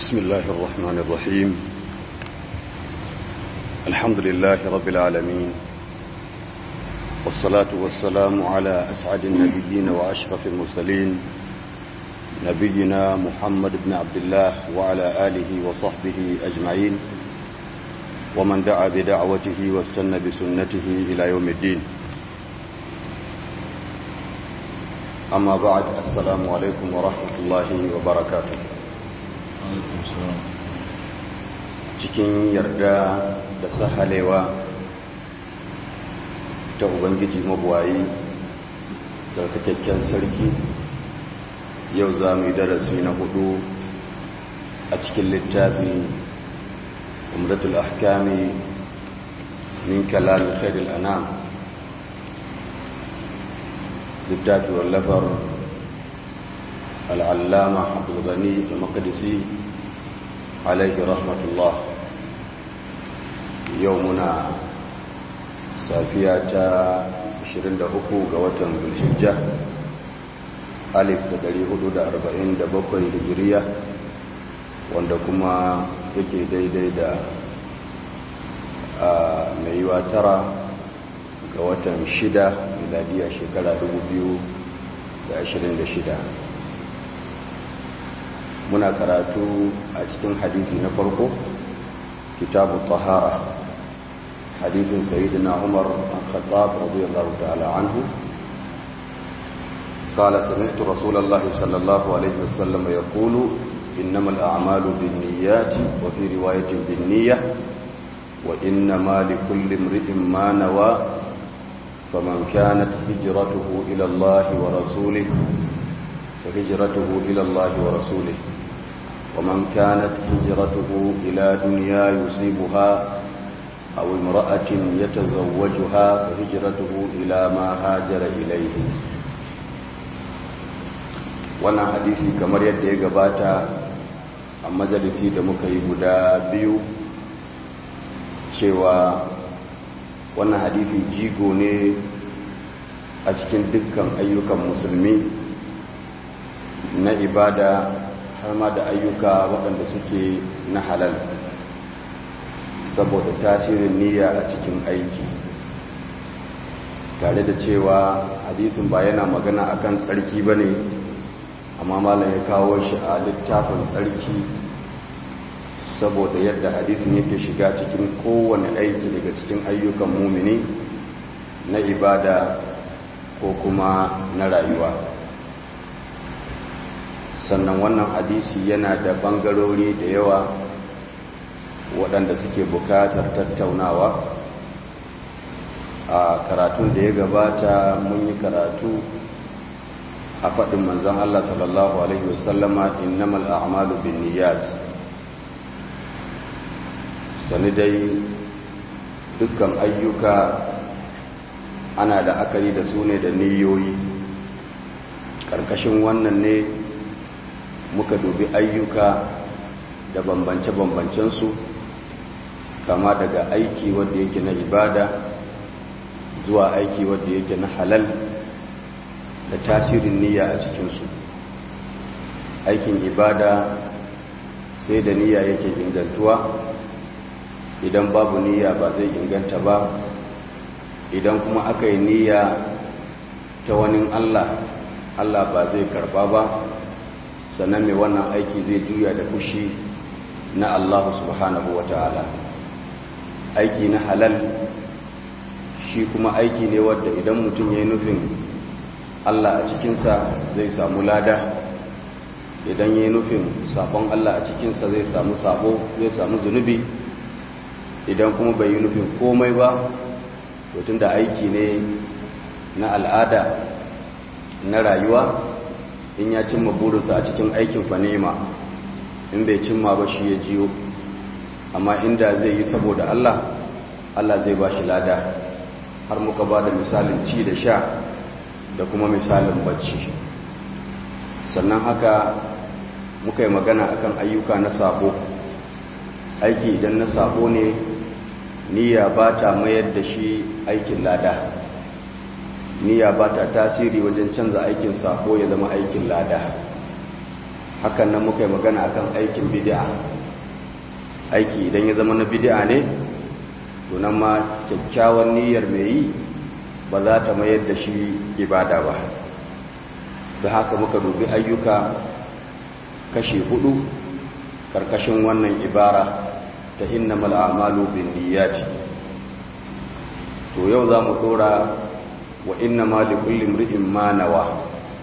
بسم الله الرحمن الرحيم الحمد لله رب العالمين والصلاة والسلام على أسعد النبيين وأشرف المرسلين نبينا محمد بن عبد الله وعلى آله وصحبه أجمعين ومن دعا بدعوته واستنى بسنته إلى يوم الدين أما بعد السلام عليكم ورحمة الله وبركاته cikin yarda da sahalewa ta ubangiji mabuwayi sarkakakken sarki yau za mu yi darasi na hudu a cikin littafi umratul ahkami min kalam khairul anam littafi wallafar al'allama abdulgani al-maqdisi alaihi rahmatullah yau muna safiya ta 23 ga watan zulhijja alif da 447 hijiriya wanda kuma yake daidai da mai yiwa tara ga watan shida miladiya shekara 2026 muna karatu a cikin hadithi na farko kitabu tahara hadithin sayyidina umar al-khattab radiyallahu ta'ala anhu قال سمعت رسول الله صلى الله عليه وسلم يقول إنما الأعمال بالنيات وفي رواية بالنية وإنما لكل امرئ ما نوى فمن كانت هجرته إلى الله ورسوله فهجرته إلى الله ورسوله ومن كانت هجرته إلى دنيا يصيبها أو امرأة يتزوجها فهجرته إلى ما هاجر إليه wannan hadisi kamar yadda ya gabata a majalisi da muka yi guda biyu cewa wannan hadisi jigo ne a cikin dukkan ayyukan musulmi na ibada har ma da ayyuka waɗanda suke na halal saboda tasirin niyya a cikin aiki tare da cewa hadisin ba yana magana akan tsarki ba ne amma malam ya kawo shi a littafin tsarki saboda yadda hadisin yake shiga cikin kowane aiki daga cikin ayyukan mumini na ibada ko kuma na rayuwa sannan wannan hadisi yana da bangarori da yawa waɗanda suke bukatar tattaunawa a karatun da ya gabata mun yi karatu a faɗin manzan Allah sallallahu Alaihi wasallama innamal a'malu bin niyyat sani dai dukkan ayyuka ana da akari da su ne da niyoyi ƙarƙashin wannan ne muka dubi ayyuka da bambance-bambancensu kama daga aiki wadda yake na ibada zuwa aiki wadda yake na halal da tasirin niyya a cikinsu aikin ibada sai da niyya yake ingantuwa idan babu niyya ba zai inganta ba idan kuma aka yi niyya ta wani allah allah ba zai karba ba sannan mai wannan aiki zai juya da fushi na allah subhanahu wa ta'ala aiki na halal shi kuma aiki ne wadda idan mutum ya yi nufin Allah a cikinsa zai samu lada idan ya yi nufin sabon Allah a cikinsa zai samu sabo zai samu zunubi idan kuma bai yi nufin komai ba tun da aiki ne na al'ada na rayuwa in ya cimma burinsa a cikin aikin fanema in bai cimma ba shi ya jiyo amma inda zai yi saboda Allah Allah zai ba shi lada har muka ba da misalin ci da sha da kuma misalin bacci sannan haka muka yi magana akan ayyuka na sabo aiki idan na sabo ne niyya ba ta mayar da shi aikin lada niyya ba ta tasiri wajen canza aikin sabo ya zama aikin lada hakan nan muka yi magana akan aikin bid'a aiki idan ya zama na bid'a ne to nan ma kyakkyawan niyyar mai yi ba za ta mayar da shi ibada ba da haka muka dubi ayyuka kashi hudu karkashin wannan ibara ta innamal a'malu binniyati to yau za mu dora wa innama likulli imri'in ma nawa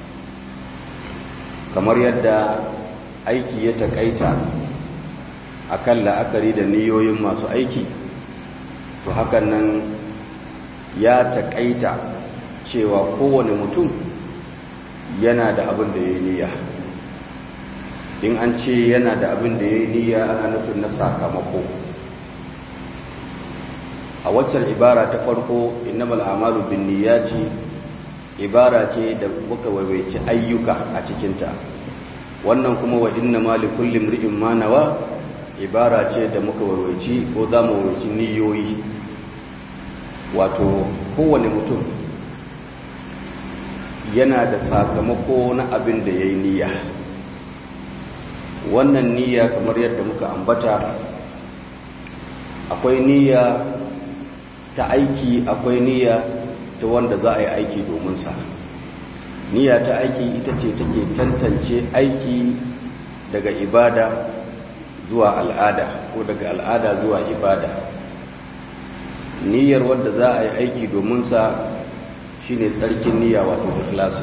kamar yadda aiki ya takaita akan la'akari da niyoyin masu aiki to hakan nan ya takaita cewa kowane mutum yana da abin da ya yi niyya in an ce yana da abin da ya yi niyya ana nufin na sakamako a waccan ibara ta farko innamal amalu bin niyyati ibara ce da muka waiwaici ayyuka a cikinta wannan kuma wa inna ma li kulli imri'in ma nawa ibara ce da muka waiwaici ko za mu waiwaici niyoyi wato kowane mutum yana da sakamako na abin da ya yi niyya wannan niyya kamar yadda muka ambata akwai niyya ta aiki akwai niyya ta wanda za a yi aiki domin sa niyya ta aiki ita ce take tantance aiki daga ibada zuwa al'ada ko daga al'ada zuwa ibada niyyar wanda za a yi aiki domin sa shine tsarkin niyya wato ikhlasi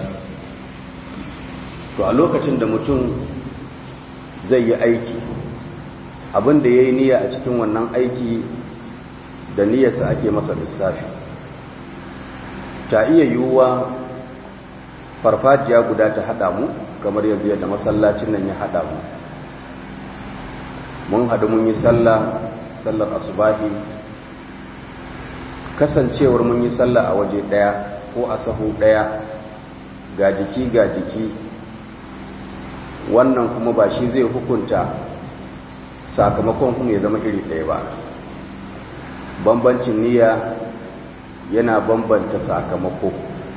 to a lokacin da mutum zai yi aiki abin da ya yi niyya a cikin wannan aiki da niyyarsa ake masa lissafi ta iya yiwuwa farfajiya guda ta haɗa mu kamar yanzu yadda masallacin nan ya haɗa mu mun haɗu mun yi sallah sallar asubahi kasancewar mun yi sallah a waje ɗaya ko a sahu ɗaya ga jiki ga jiki wannan kuma ba shi zai hukunta sakamakon kuma ya zama iri ɗaya ba bambancin niyya yana bambanta sakamako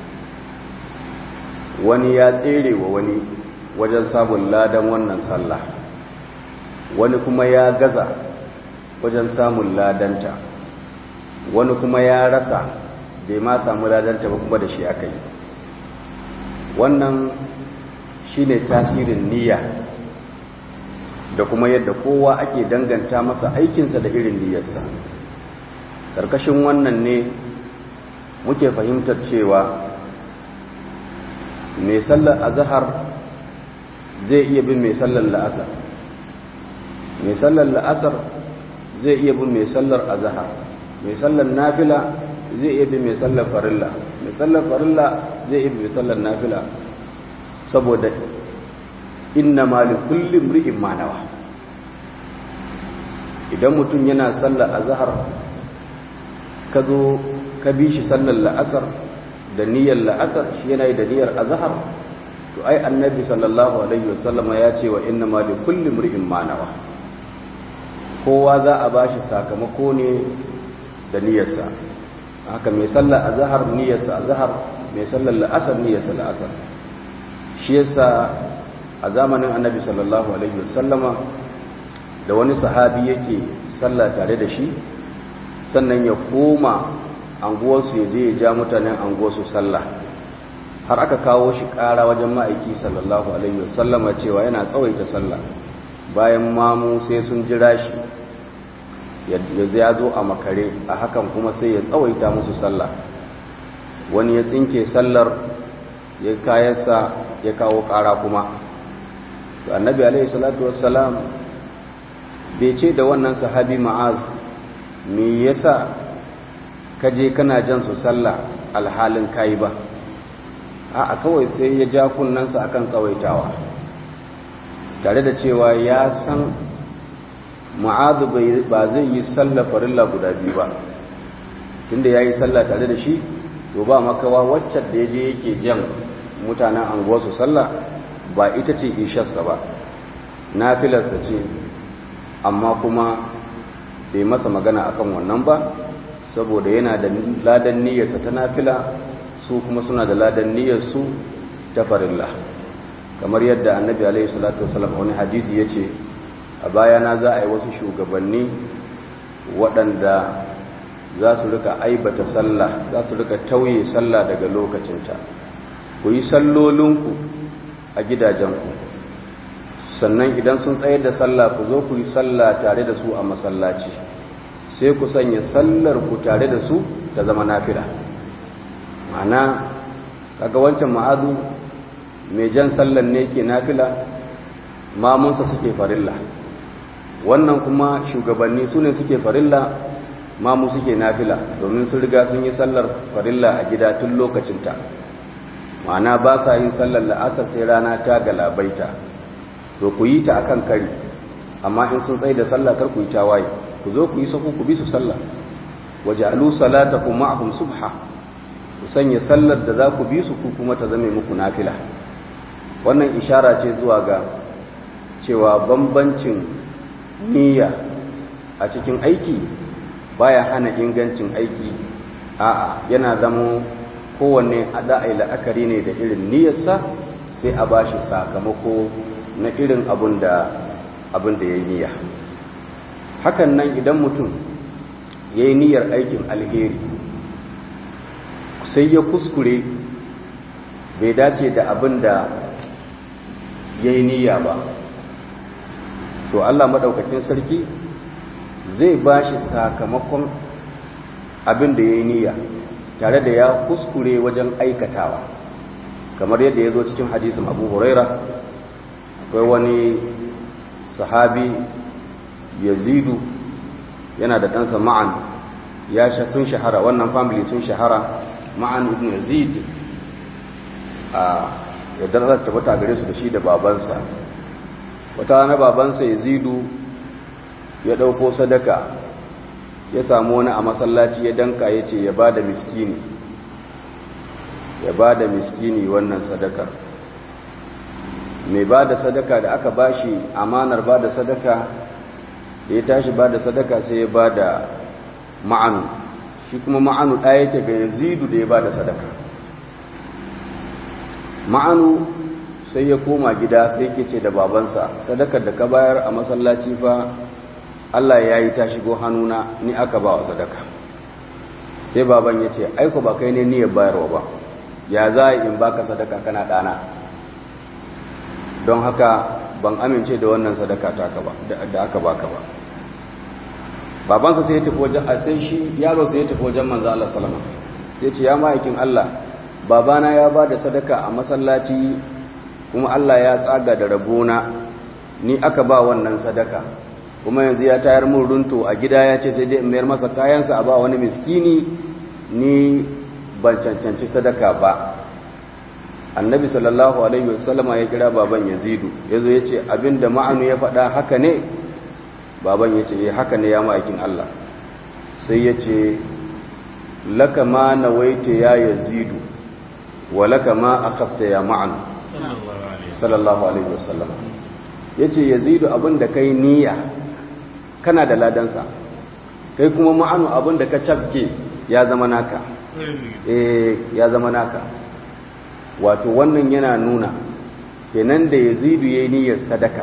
wani ya tsere wa wani wajen samun ladan wannan sallah wani kuma ya gaza wajen samun ladanta wani kuma ya rasa bai ma samu ladanta ba kuma da shi aka yi wannan shine tasirin niyya da kuma yadda kowa ake danganta masa aikinsa da irin niyyarsa ƙarƙashin wannan ne muke fahimtar cewa mai sallar azahar zai iya bin mai sallar la'asar mai sallar la'asar zai iya bin mai sallar azahar mai sallar nafila zai iya bin mai sallar farilla mai sallar farilla zai iya bin mai sallar nafila saboda inna mali kullum ri'in manawa idan mutum yana sallar azahar ka zo ka bi shi sallar la'asar da niyyar la'asar shi yana yi da niyyar azahar to ai annabi sallallahu alaihi wasallama ya ce wa inna mali kullum ri'in manawa kowa za a ba shi sakamako ne da niyyarsa haka mai sallar azahar niyyarsa azahar mai sallar la'asar niyyarsa la'asar shi yasa a zamanin annabi sallallahu alaihi wasallama da wani sahabi yake sallah tare da shi sannan ya koma anguwarsu ya je ya ja mutanen anguwarsu sallah har aka kawo shi ƙara wajen ma'aiki sallallahu alaihi wasallama cewa yana tsawaita sallah bayan mamu sai sun jira shi ya zo a makare a hakan kuma sai ya tsawaita musu sallah wani ya tsinke sallar ya kayansa ya kawo ƙara kuma to annabi alaihi salatu wassalam bai ce da wannan sahabi ma'az me yasa kaje kana jan su sallah alhalin kai ba a kawai sai ya ja kunnansa akan tsawaitawa tare da cewa ya san ma'azu ba zai yi sallah farilla guda biyu ba tunda ya yi sallah tare da shi to ba makawa waccan da ya je yake jan mutanen anguwarsu sallah ba ita ce isharsa ba nafilarsa ce amma kuma bai masa magana akan wannan ba saboda yana da ladan niyyarsa ta nafila su kuma suna da ladan niyyarsu ta farilla kamar yadda annabi alaihi salatu wasallam wani hadisi yace a bayana za a yi wasu shugabanni waɗanda za su rika aibata sallah za su rika tauye sallah daga lokacinta ku yi sallolinku a gidajenku sannan idan sun tsayar da sallah ku zo ku yi sallah tare da su a masallaci sai ku sanya sallar ku tare da su ta zama nafila ma'ana kaga wancan ma'azu mai jan sallar ne ke nafila mamunsa suke farilla wannan kuma shugabanni su ne suke farilla mamu suke nafila domin sun riga sun yi sallar farilla a gida tun lokacinta ma'ana ba sa yin sallar la'asar sai rana ta galabaita to ku yi ta akan kari amma in sun tsaye da sallah kar ku yi tawaye ku zo ku yi saku ku bi su sallah waja'alu salatakum ma'ahum subha ku sanya sallar da za ku bi su ku kuma ta zame muku nafila wannan ishara ce zuwa ga cewa bambancin niyya a cikin aiki baya hana ingancin aiki a'a yana zama kowanne a da'ai la'akari ne da irin niyyarsa sai a bashi sakamako na irin abin da abin da ya yi niyya hakan nan idan mutum ya yi niyyar aikin alheri sai ya kuskure bai dace da abin da ya yi niyya ba to Allah maɗaukakin sarki zai ba shi sakamakon abin da ya yi niyya tare da ya kuskure wajen aikatawa kamar yadda ya zo cikin hadisin abu huraira akwai wani sahabi yazidu yana da ɗansa ma'an ya sun shahara wannan family sun shahara ma'an ibn yazid a yadda za ta tabbata gare su da shi da babansa wata na babansa yazidu ya ɗauko sadaka ya samu wani a masallaci ya danka ya ce ya ba da miskini ya ba da miskini wannan sadaka mai ba da sadaka da aka ba shi amanar ba da sadaka da ya tashi ba da sadaka sai ya ba da ma'anu shi kuma ma'anu ɗaya yake ga yazidu da ya ba da sadaka ma'anu sai ya koma gida sai ke ce da babansa sadakar da ka bayar a masallaci fa Allah ya yi ta shigo hannuna ni aka ba wa sadaka sai baban ya ce aiko ba kai ne niyyar bayarwa ba ya za in baka sadaka kana ɗana don haka ban amince da wannan sadaka da aka baka ba babansa sai ya tafi wajen a sai shi yaro sai ya tafi wajen manzo Allah sallama sai ce ya ma'aikin Allah babana ya ba da sadaka a masallaci kuma Allah ya tsaga da rabona ni aka ba wannan sadaka kuma yanzu ya tayar mun runto a gida ya ce sai dai in mayar masa kayansa a ba wani miskini ni ban cancanci sadaka ba annabi sallallahu alaihi wasallama ya kira baban yazidu yazo ya ce abinda ma'anu ya faɗa haka ne baban ya ce eh haka ne ya ma'aikin Allah sai ya ce laka ma nawaita ya yazidu wa laka ma akhafta ya ma'anu sallallahu alaihi wasallama yace yazidu abinda kai niyya kana da ladansa kai kuma ma'anu abinda ka cafke ya zama naka eh ya zama naka wato wannan yana nuna kenan da yazidu yayi niyyar sadaka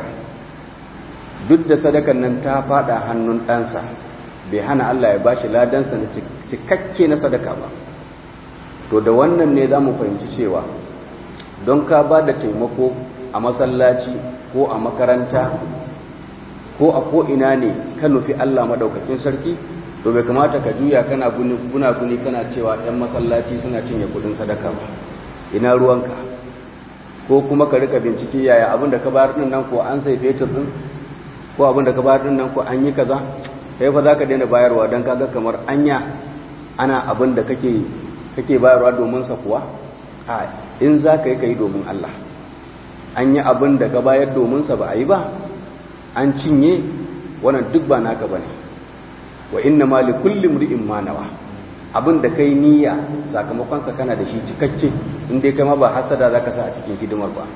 duk da sadakan nan ta fada hannun ɗansa bai hana Allah ya bashi ladansa na cikakke na sadaka ba to da wannan ne za mu fahimci cewa don ka ba da taimako a masallaci ko a makaranta ko a ko'ina ne ka nufi Allah maɗaukakin sarki to bai kamata ka juya kana guna-guni kana cewa 'yan masallaci suna cinye kudin sadaka ba ina ruwanka ko kuma ka rika bincike yaya abin da ka bayar din nan ko an sai fetur din ko abin da ka bayar din nan ko an yi kaza kai fa zaka daina bayarwa dan kaga kamar anya ana abin da kake kake bayarwa domin sa kuwa a in zaka yi kai domin Allah an yi abin da ka bayar domin sa ba a yi ba an cinye wannan duk ba naka bane wa inna ma li kulli imri'in ma nawa abin da kai niyya sakamakon sa kana da shi cikakke in dai kai ma ba hasada zaka sa a cikin hidimar ba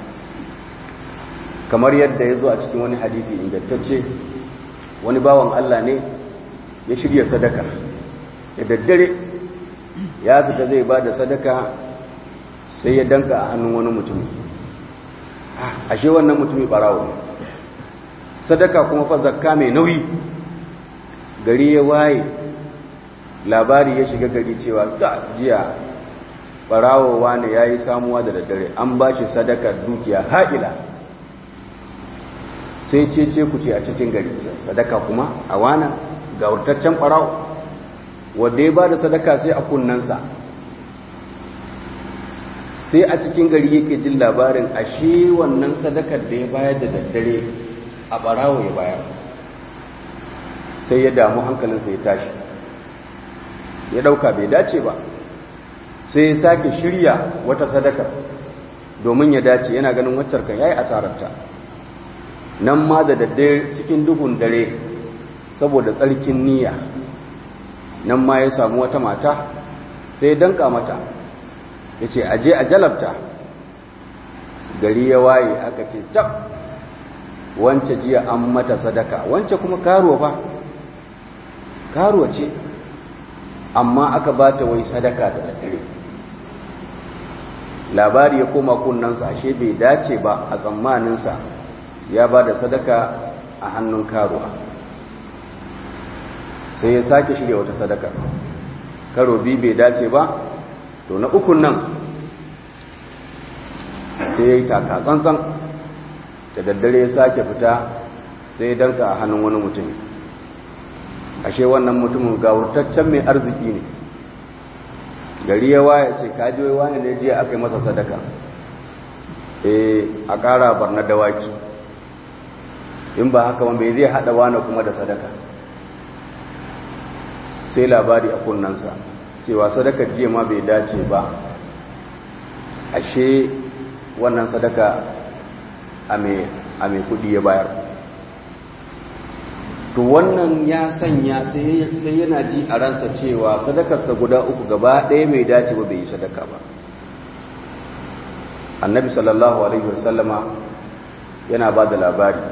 kamar yadda ya zo a cikin wani hadisi ingantacce wani bawan Allah ne ya shirya sadaka da daddare ya fita zai ba da sadaka sai ya danka a hannun wani mutum ashe wannan mutumin barawo ne sadaka kuma fa zakka mai nauyi gari ya waye labari ya shiga gari cewa ga jiya barawowa ne ya yi samuwa da daddare an ba shi sadakar dukiya ha'ila sai ce ce ku ce a cikin gari sadaka kuma a wana ga wurtaccen barawo wadda ya ba da sadaka sai a kunnansa sai a cikin gari yake jin labarin ashe wannan sadakar da ya bayar da daddare a barawo ya bayar sai ya damu hankalinsa ya tashi ya dauka bai dace ba sai ya sake shirya wata sadakar domin ya dace yana ganin waccar kan yayi asararta nan ma da daddare cikin duhun dare saboda tsarkin niyya nan ma ya samu wata mata sai ya danka mata ya ce aje a jalabta gari ya waye aka ce tab wance jiya an mata sadaka wance kuma karuwa ba karuwa ce amma aka ba ta wai sadaka da daddare labari ya koma kunnansa ashe bai dace ba a tsammaninsa ya ba da sadaka a hannun karuwa sai ya sake shirya wata sadaka karo bi bai dace ba to na ukun nan sai ya yi takatsantsan da daddare ya sake fita sai ya danka a hannun wani mutum ashe wannan mutumin gawurtaccen mai arziki ne gari ya waya ce kajiyoyi wani ne jiya aka yi masa sadaka e a ƙara barna dawaki in ba haka wanda zai haɗa wani kuma da sadaka sai labari a kunnansa cewa sadakar jiya ma bai dace ba ashe wannan sadaka a mai kudi ya bayar to wannan ya sanya sai yana ji a ransa cewa sadakarsa guda uku gaba ɗaya mai dace ba bai yi sadaka ba annabi sallallahu alaihi wasallama yana ba da labari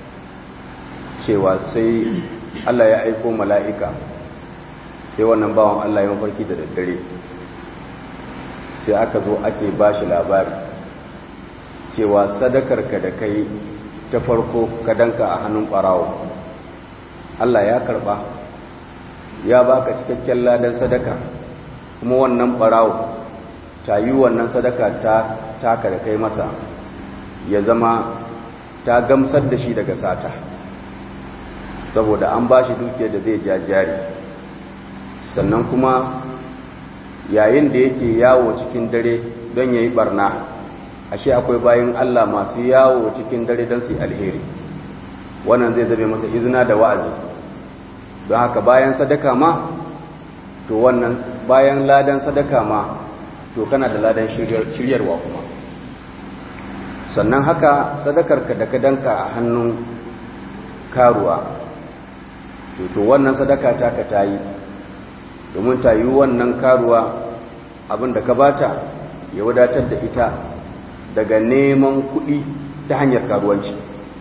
cewa sai allah ya aiko mala'ika sai wannan bawan allah ya mafarki da daddare sai aka zo ake ba shi labari cewa sadakarka da kai ta farko ka danka a hannun ɓarawo Allah ya karba ya baka cikakken ladan sadaka kuma wannan ɓarawo ta yi wannan sadaka ta taka da kai masa ya zama ta gamsar da shi daga sata saboda an ba shi dukiyar da zai jajjari sannan kuma yayin da yake yawo cikin dare don ya yi barna ashe akwai bayan Allah masu yawo cikin dare don su yi alheri wannan zai zame masa izina da wa'azi don haka bayan sadaka ma to wannan bayan ladan sadaka ma to kana da ladan shiryarwa kuma sannan haka sadakarka da ka danka a hannun karuwa to wannan sadaka taka ta yi domin ta yi wannan karuwa abin da ka bata ya wadatar da ita daga neman kuɗi ta hanyar karuwanci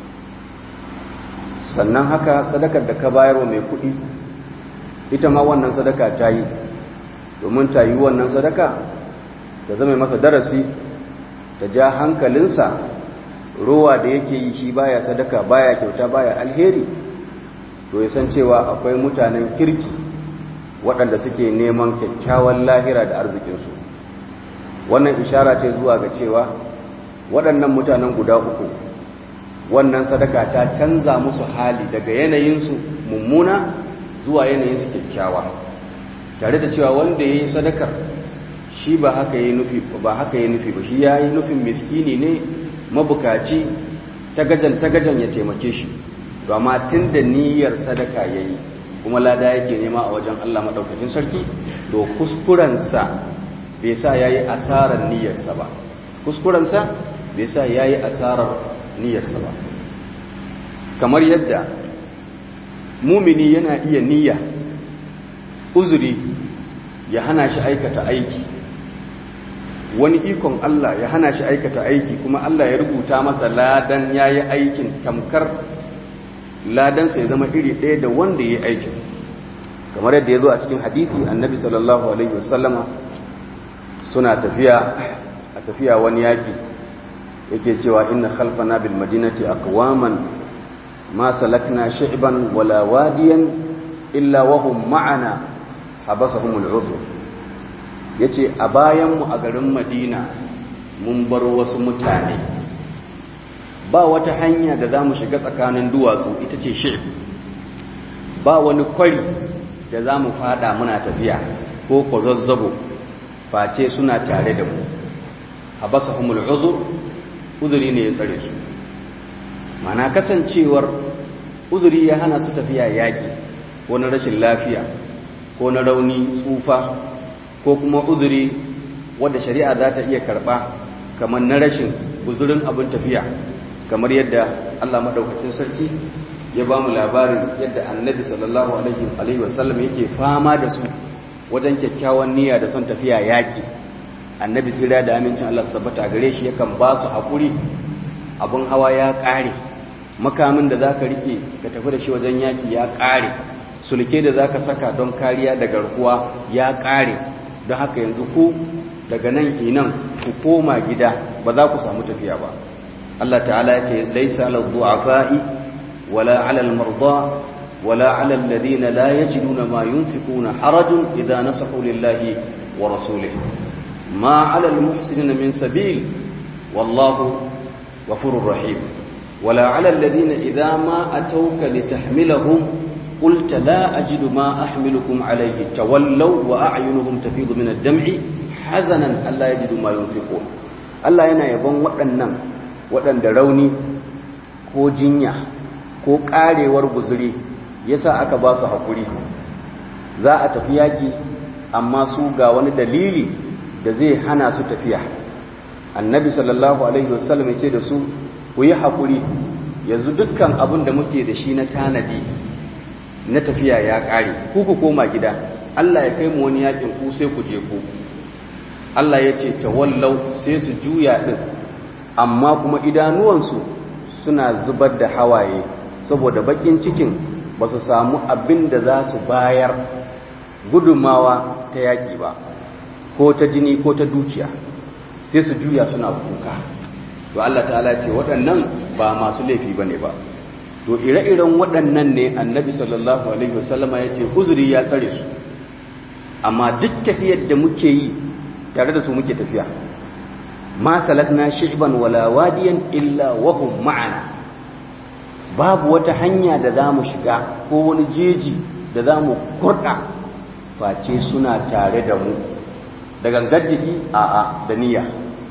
sannan haka sadakar da ka bayarwa mai kuɗi ita ma wannan sadaka ta yi domin ta yi wannan sadaka ta zama masa darasi ta ja hankalinsa ruwa da yake yi shi baya sadaka baya kyauta baya alheri to ya san cewa akwai mutanen kirki waɗanda suke neman kyakkyawan lahira da arzikinsu wannan ishara ce zuwa ga cewa waɗannan mutanen guda uku wannan sadaka ta canza musu hali daga yanayinsu mummuna zuwa yanayinsu kyakkyawa tare da cewa wanda ya yi sadakar shi ba haka ya nufi ba haka ya nufi ba shi ya yi nufin miskini ne mabukaci tagajan tagajan ya taimake shi to amma tun da niyyar sadaka ya yi kuma lada yake nema a wajen Allah maɗaukakin sarki to kuskurensa bai sa ya yi asarar niyyarsa ba kuskurensa bai sa ya yi asarar niyyarsa ba kamar yadda mumini yana iya niyya uzuri ya hana shi aikata aiki wani ikon Allah ya hana shi aikata aiki kuma Allah ya rubuta masa ladan ya yi aikin tamkar ladansa ya zama iri ɗaya da wanda ya yi aikin kamar yadda ya zo a cikin hadisi annabi sallallahu alaihi wasallama suna tafiya a tafiya wani yaƙi yake cewa inna khalfana bil madinati aqwaman ma salakna shi'ban wala wadiyan illa wa hum ma'ana habasahum al'udhr yace a bayan mu a garin madina mun bar wasu mutane ba wata hanya da zamu shiga tsakanin duwatsu ita ce shi'b ba wani kwari da zamu fada muna tafiya ko kwazazzabo face suna tare da mu habasahum al'udhr uzuri ne ya tsare su mana kasancewar uzuri ya hana su tafiya yaƙi ko na rashin lafiya ko na rauni tsufa ko kuma uzuri wadda shari'a za ta iya karɓa kamar na rashin guzurin abin tafiya kamar yadda Allah maɗaukacin sarki ya ba mu labarin yadda annabi sallallahu alaihi wasallam yake fama da su wajen kyakkyawan niyya da son tafiya yaƙi annabi tsira da amincin Allah sabbata gare shi yakan ba su haƙuri abin hawa ya ƙare makamin da za ka riƙe ka tafi da shi wajen yaƙi ya ƙare sulke da za ka saka don kariya da garkuwa ya ƙare don haka yanzu ku daga nan inan ku koma gida ba za ku samu tafiya ba Allah ta'ala ya ce laisa ala du'afa'i wala ala al-marda wala ala alladhina la yajiduna ma yunfiquna harajun idza nasahu lillahi wa rasulihi ما على المحسنين من سبيل والله غفور رحيم ولا على الذين إذا ما أتوك لتحملهم قلت لا أجد ما أحملكم عليه تولوا وأعينهم تفيض من الدمع حزنا ألا يجدوا ما ينفقون Allah yana yabon waɗannan waɗanda rauni ko jinya ko ƙarewar guzuri yasa aka ba su haƙuri za a tafi yaƙi amma su ga wani dalili da zai hana su tafiya annabi sallallahu alaihi wasallam ce da su ku yi haƙuri yanzu dukkan abin da muke da shi na tanadi na tafiya ya ƙare ku ku koma gida Allah ya kai mu wani yakin ku sai ku je ku Allah ya ce tawallau sai su juya din amma kuma idanuwansu suna zubar da hawaye saboda bakin cikin ba su samu abin da za su bayar gudunmawa ta yaƙi ba ko ta jini ko ta dukiya sai su juya suna kuka to Allah ta'ala ce waɗannan ba masu laifi bane ba to ire-iren waɗannan ne annabi sallallahu alaihi wasallama ya ce uzuri ya tsare su amma duk tafiyar da muke yi tare da su muke tafiya ma salakna shi'ban wala wadiyan illa wa hum ma'ana babu wata hanya da za mu shiga ko wani jeji da za mu kurɗa face suna tare da mu da gangar jiki a'a da niyya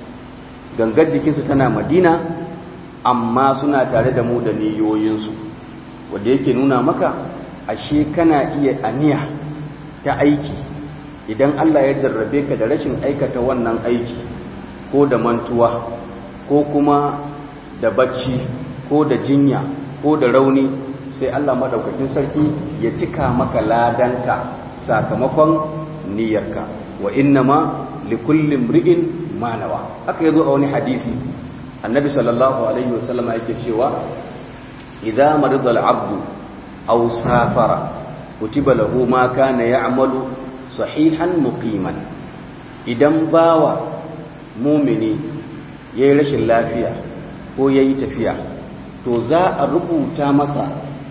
gangar jikinsu tana madina amma suna tare da mu da niyoyinsu wanda yake nuna maka ashe kana iya aniya ta aiki idan Allah ya jarrabe ka da rashin aikata wannan aiki ko da mantuwa ko kuma da bacci ko da jinya ko da rauni sai Allah madaukakin sarki ya cika maka ladanka sakamakon niyyarka wa innama likulli imri'in ma nawa haka yazo a wani hadisi annabi sallallahu alaihi wasallam yake cewa idza marida al-abdu aw safara kutiba lahu ma kana ya'malu sahihan muqiman idan bawa mumini yayi rashin lafiya ko yayi tafiya to za a rubuta masa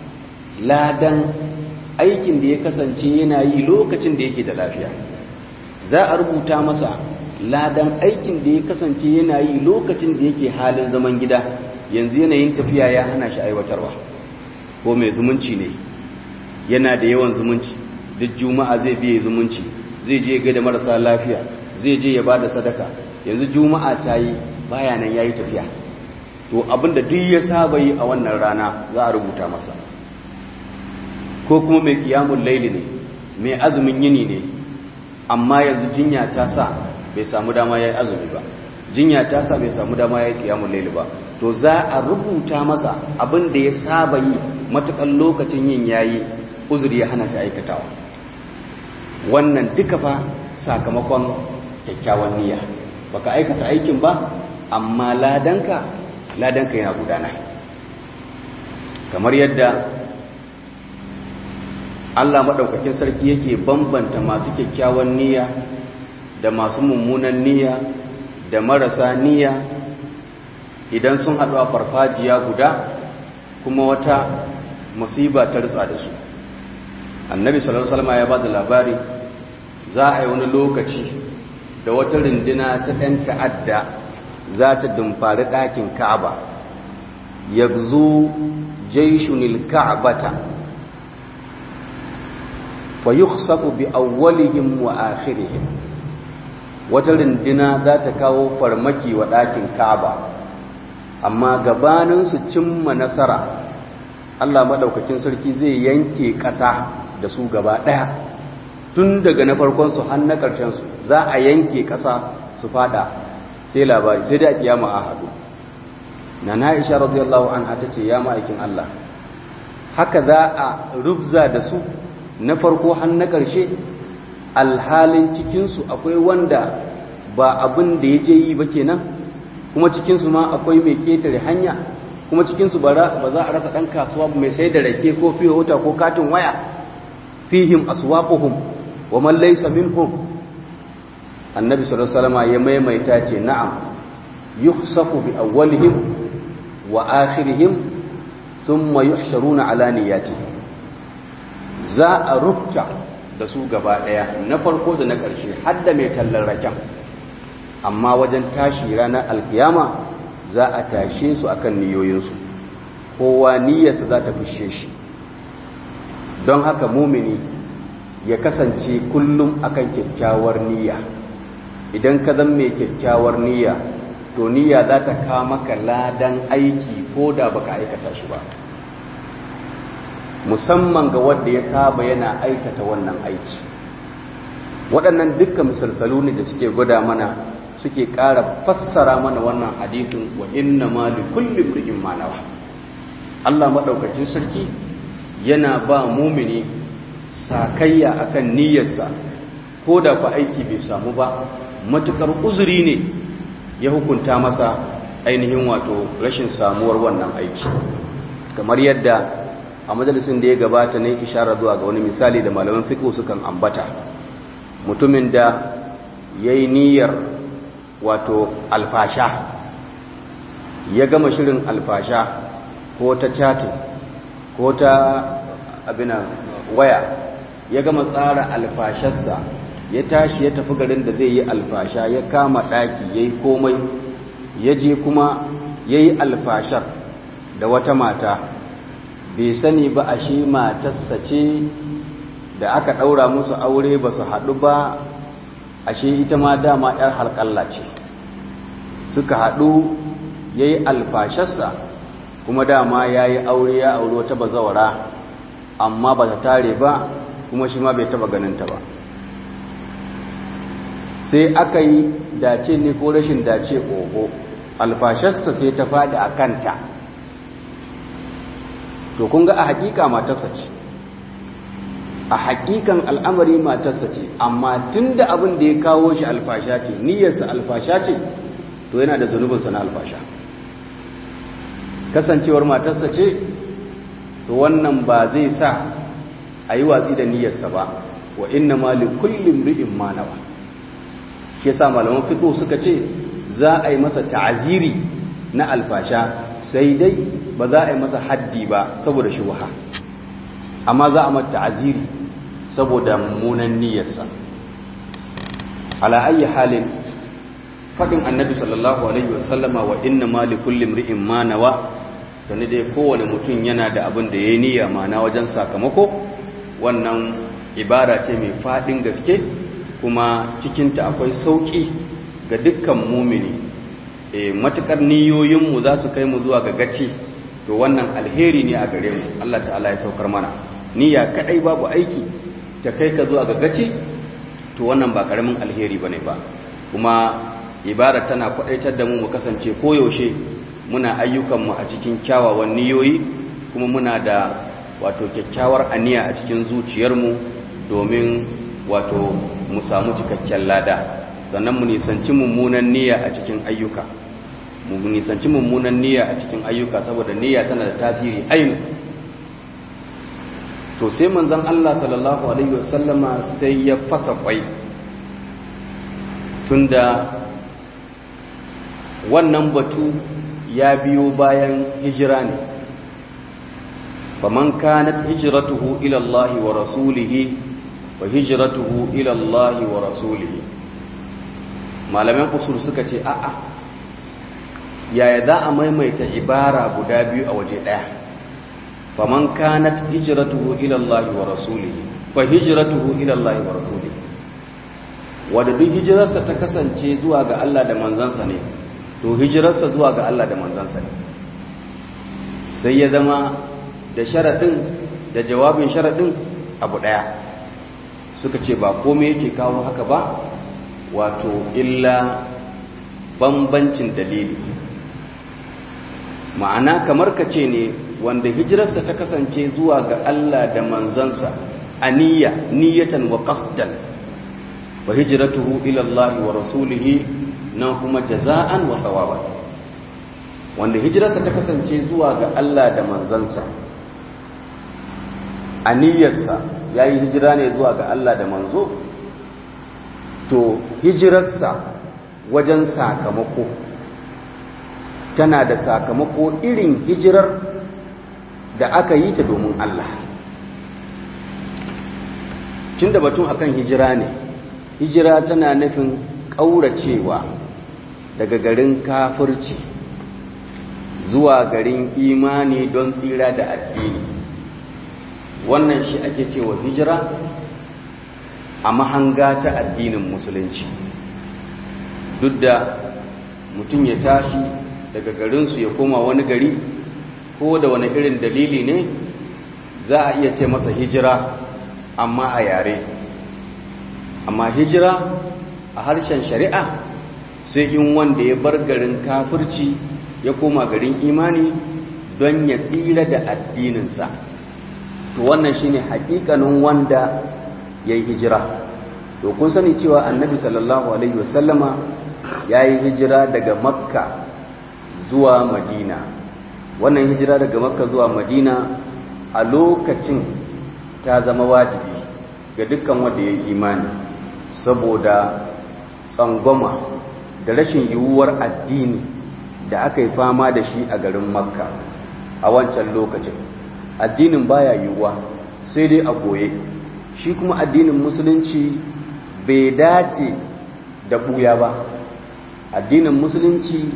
ladan aikin da ya kasance yana yi lokacin da yake da lafiya za a rubuta masa ladan aikin da ya kasance yana yi lokacin da yake halin zaman gida yanzu yanayin tafiya ya hana shi aiwatarwa ko mai zumunci ne yana da yawan zumunci duk juma'a zai biye zumunci zai je ga da marasa lafiya zai je ya bada sadaka yanzu juma'a ta yi baya nan yayi tafiya to abinda duk ya saba yi a wannan rana za a rubuta masa ko kuma mai kiyamun laili ne mai azumin yini ne amma yanzu jinya ta sa bai samu dama ya yi azumi ba jinya ta sa bai samu dama ya yi kiyamun laili ba to za a rubuta masa abin da ya saba yi matukan lokacin yin yayi uzuri ya hana shi aikatawa wannan duka fa sakamakon kyakkyawan niyya baka aikata aikin ba amma ladanka ladanka yana gudana kamar yadda Allah maɗaukakin sarki yake bambanta masu kyakkyawan niyya da masu mummunan niyya da marasa niyya idan sun haɗu a farfajiya guda kuma wata musiba ta ritsa da su annabi sallallahu alaihi wasallam ya ba da labari za a yi wani lokaci da wata rindina ta ɗan ta'adda za ta dumfari ɗakin ka'aba ya zo jaishunil ka'abata fa yukhsafu bi awwalihim wa akhirihim wata rindina za ta kawo farmaki wa ɗakin ka'aba amma gabanin su cimma nasara Allah maɗaukakin sarki zai yanke ƙasa da su gaba ɗaya tun daga na farkonsu har na ƙarshensu za a yanke ƙasa su fada sai labari sai da kiyama a haɗu na na'isha radiyallahu anha ta ce ya ma'aikin Allah haka za a rubza da su na farko har na ƙarshe alhalin cikinsu akwai wanda ba abin da ya je yi ba kenan kuma cikinsu ma akwai mai ƙetare hanya kuma cikinsu ba za a rasa ɗan kasuwa mai sai da rake ko fiye wuta ko katin waya fihim aswaquhum wa man laysa minhum annabi sallallahu alaihi wasallam ya maimaita ce na'am yukhsafu bi awwalihim wa akhirihim thumma yuhsharuna ala niyyatihim za a rubta da su gaba daya na farko da na ƙarshe har da mai tallar raken amma wajen tashi ranar alkiyama za a tashe su akan niyoyinsu kowa niyyarsa za ta fishe shi don haka mumini ya kasance kullum akan kyakkyawar niyya idan ka zan mai kyakkyawar niyya to niyya za ta kama maka ladan aiki ko da baka aikata shi ba musamman ga wanda ya saba yana aikata wannan aiki waɗannan dukkan misalsalu ne da suke gwada mana suke ƙara fassara mana wannan hadisin wa inna ma li kulli imrin ma nawa Allah madaukakin sarki yana ba mumini sakayya akan niyyarsa ko da ku aiki bai samu ba matukar uzuri ne ya hukunta masa ainihin wato rashin samuwar wannan aiki kamar yadda a majalisin da ya gabata ne ishara zuwa ga wani misali da malaman fiqh sukan ambata mutumin da yayi niyyar wato alfasha ya gama shirin alfasha ko ta chatting ko ta abina waya ya gama tsara alfasharsa ya tashi ya tafi garin da zai yi alfasha ya kama ɗaki ya yi komai ya je kuma ya yi alfashar da wata mata bai sani ba a shi matarsa ce da aka ɗaura musu aure ba su haɗu ba ashe ita ma dama 'yar halƙalla ce suka haɗu ya yi alfasharsa kuma dama ya yi aure ya aure wata bazawara amma ba ta tare ba kuma shi ma bai taba ganinta ba sai aka yi dace ne ko rashin dace oho alfasharsa sai ta faɗi a kanta to kun ga a hakika matarsa ce a hakikan al'amari matarsa ce amma tun da abin da ya kawo shi alfasha ce niyyarsa alfasha ce to yana da zunubinsa na alfasha kasancewar matarsa ce to wannan ba zai sa a yi watsi da niyyarsa ba wa inna ma li kullum ri'in manawa shi yasa malaman fiqh suka ce za a yi masa ta'aziri na alfasha sai dai ba za a yi masa haddi ba saboda shubha amma za a mata ta'aziri saboda mummunan niyyarsa ala ayi halin fadin annabi sallallahu alaihi wasallama wa inna ma li kulli imri'in ma nawa sani dai kowane mutum yana da abin da yayi niyya mana wajen sakamako wannan ibara ce mai fadin gaske kuma cikinta akwai sauki ga dukkan mumini e matukar niyoyinmu za su kai mu zuwa ga gaci to wannan alheri ne a gare mu Allah ta'ala ya saukar mana niyya kadai babu aiki ta kai ka zuwa ga gaci to wannan ba karamin alheri bane ba kuma ibara tana kwadaitar da mu mu kasance koyaushe muna ayyukanmu a cikin kyawawan niyoyi kuma muna da wato kyakkyawar aniya a cikin zuciyarmu domin wato mu samu cikakken lada sannan mu nisanci mummunan niyya a cikin ayyuka mu nisanci mummunan niyya a cikin ayyuka saboda niyya tana da tasiri ainu to sai manzon Allah sallallahu alaihi wasallama sai ya fasa kwai tunda wannan batu ya biyo bayan hijira ne faman kanat hijratuhu ila Allah wa rasulihi wa hijratuhu ila Allah wa rasulihi malaman usul suka ce a'a yaya za a maimaita ibara guda biyu a waje daya faman kanat hijratuhu ila Allah wa rasulihi fa hijratuhu ila Allah wa rasulihi wanda duk hijirarsa ta kasance zuwa ga Allah da manzansa ne to hijirarsa zuwa ga Allah da manzansa ne sai ya zama da sharaɗin da jawabin sharaɗin abu ɗaya suka ce ba komai yake kawo haka ba wato illa bambancin dalili ma'ana kamar ka ce ne wanda hijirarsa ta kasance zuwa ga Allah da manzansa a niyya niyyatan wa qasdan wa hijratuhu ila Allah wa rasulihi nan kuma jaza'an wa thawaban wanda hijirarsa ta kasance zuwa ga Allah da manzansa a niyyarsa yayi hijira ne zuwa ga Allah da manzo to hijirarsa wajen sakamako tana da sakamako irin hijirar da aka yi ta domin Allah tun da batun akan hijira ne hijira tana nufin ƙauracewa daga garin kafirci zuwa garin imani don tsira da addini wannan shi ake cewa hijira a mahanga ta addinin musulunci duk da mutum ya tashi daga garinsu ya koma wani gari ko da wani irin dalili ne za a iya ce masa hijira amma a yare amma hijira a harshen shari'a sai in wanda ya bar garin kafirci ya koma garin imani don ya tsira da addininsa to wannan shine hakikanin wanda ya yi hijira to kun sani cewa annabi sallallahu alaihi wasallama ya yi hijira daga makka zuwa madina wannan hijira daga makka zuwa madina a lokacin ta zama wajibi ga dukkan wanda ya yi imani saboda tsangwama da rashin yiwuwar addini da aka yi fama da shi a garin makka a wancan lokacin addinin baya yiwuwa sai dai a goye shi kuma addinin musulunci bai dace da buya ba addinin musulunci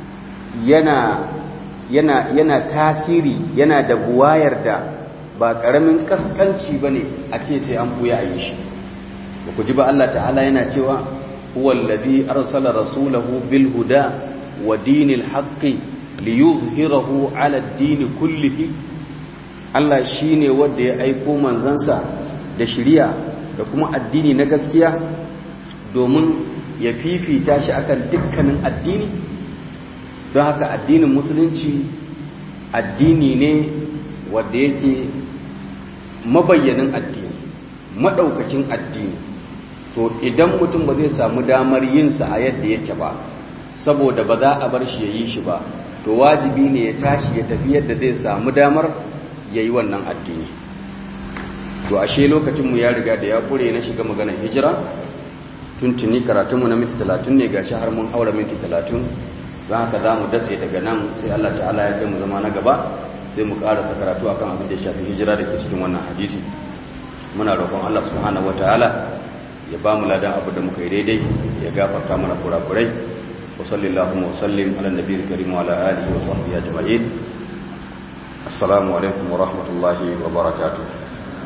yana yana yana tasiri yana da buwayar da ba ƙaramin kaskanci ba ne a ce sai an buya a yi shi ba ku ji ba Allah ta'ala yana cewa huwallazi arsala rasulahu bil huda wa dinil haqqi liyuzhirahu ala ad-din kullihi Allah shine wanda ya aiko manzansa da shiriya da kuma addini na gaskiya domin ya fifita shi akan dukkanin addini don haka addinin musulunci addini ne wanda yake mabayyanin addini madaukakin addini to idan mutum ba zai samu damar yinsa a yadda yake ba saboda ba za a bar shi ya yi shi ba to wajibi ne ya tashi ya tafi yadda zai samu damar ya yi wannan addini to ashe lokacinmu ya riga da ya kure na shiga maganar hijira tuntuni karatunmu na minti talatin ne gashi har mun haura minti talatin don haka za mu datse daga nan sai Allah ta'ala ya kai mu zama na gaba sai mu karasa karatu akan abin da ya shafi hijira da ke cikin wannan hadisi muna roƙon Allah subhanahu wataala ya ba mu ladan abu da muka yi daidai ya gafarta mana kurakurai wa sallallahu wa sallim ala nabiyil karim wa ala alihi wa sahbihi ajma'in assalamu alaikum wa rahmatullahi wa barakatuh